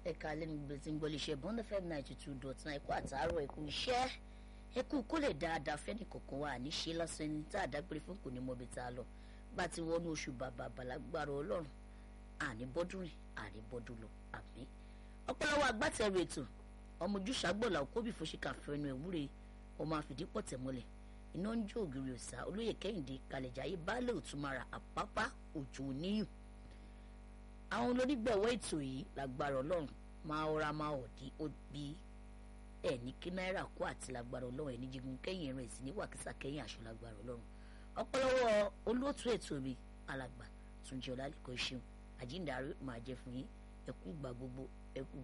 ẹ̀ka lẹ́nu gbèsè tí ń gbọ́ lè ṣe bọ́ńdà fm ninety two dot nine ẹ̀kú àtàárọ̀ ẹ̀kú iṣẹ́ ẹ̀kú kó lè dáadáa fẹ́ni kọ̀ọ̀kan wà ní ṣe lásán ẹni tá a dágbére fún kò ní mọ̀ bí tá a lọ bá ti wọnú oṣù bàbà bàlágbára ọlọ́run àní bọ́dún rìn àní bọ́dún lọ àmì ọpọlọwọ agbátẹrù ètò ọmọ ojúṣàgbọ̀là òkóbì fòṣìkà fẹnu ẹ̀wúre ọmọ àfìdípọ̀ tẹ̀mọ́lẹ̀ iná ń jó ògiri òsà olóyè kẹ́hìndé kalẹ̀jáyé baálé òtúmara àpápá òjò níyù àwọn olónígbọ̀wọ́ ètò yìí lágbára ọlọ́run máa ọra máa ọ̀dí ó bí ẹ̀ ní kí náírà kó àti lágbára ọlọ́run ẹ̀ ní jígun kẹ́yìn rẹ̀ sí ní wàkísà kẹ́yìn àṣọ lágbára ọlọ́run ọpọlọwọ olóòtú ètò mi alàgbà túnjẹ ọlálẹ́kọ̀ọ́ ṣeun àjíǹdarí máa jẹ fún yín ẹkú gbà gbogbo ẹkú